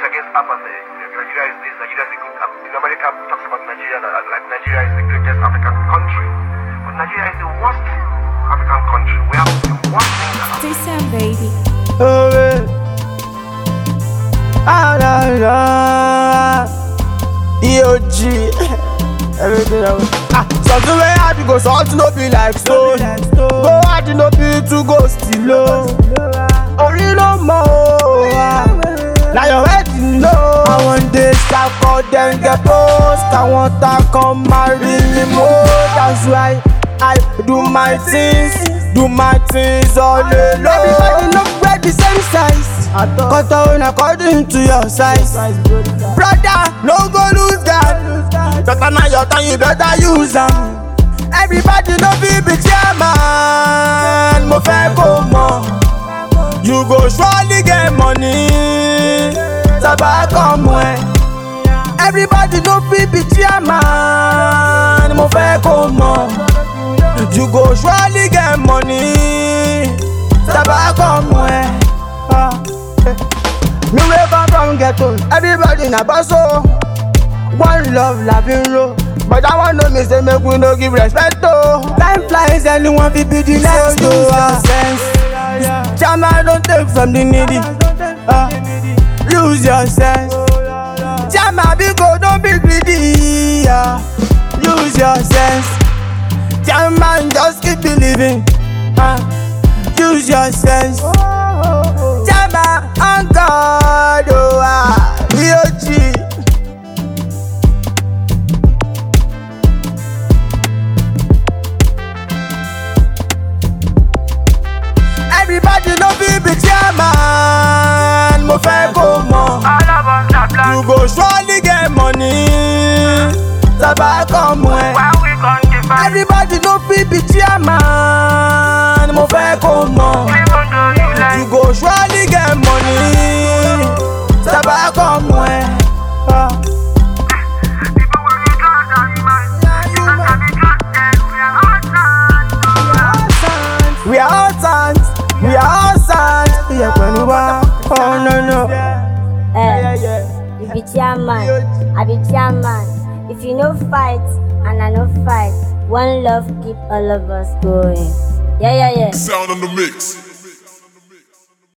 is against apartheid. Nigeria is this, Nigeria is a good. Um, in America talks about Nigeria that like Nigeria is the greatest African country, but Nigeria is the worst African country. We have the worst things that happen. Say Sam, baby. Oh, yeah. Ah, la, la. EOG. Everything I want. Ah, something wey hard you go something no be like stone. Go hard you no be to go still low. Orí ló mọ o. ah. Na your head you know. Àwọn dey ṣàkọ dem get post. Àwọn ta kan marry me mo. That's why I do my things. Do my things all alone. Everybody no wear the same size. Cut down according to your size. Brother, no go lose God. Better na your time, you better use am. Everybody no fit be chairman. Mo fẹ́ kó mọ̀. You go surely get money. Sábà kọ́ mọ ẹ. Everybody no fit be chairman. Mo fẹ́ kó mọ̀. You go surely get money. Sábà kọ́ mọ ẹ. Ah, eh. Me wey come from ghetto, everybody na boss o. One love la fi ń ro. But I wan know me say make we no give respect o. Time flies anyone fit be the next o. Ah, sense. Jama don take from the needy. Ah, Use your sense. Jama biko don be greedy. ah. Use your sense. Jama just keep believing. Ah, Use your sense. Jama on God, oh ah, EOG. Everybody no fit be chairman, mo fẹ́ kó mọ̀. You go surely get money, sábà kọ́ mọ̀ ẹ́. Everybody no fit be chairman, mo fẹ́ kó mọ̀. You go surely get money, sábà kọ́ mọ̀ ẹ́. Ah. We are all sons, we are all sons. Iye pẹ̀lú wa, oh no no. Eh, you be chairman, I be chairman. If you no fight and I no fight, one love keep all of us going. Yeah, yeah, yeah. Sound on the mix.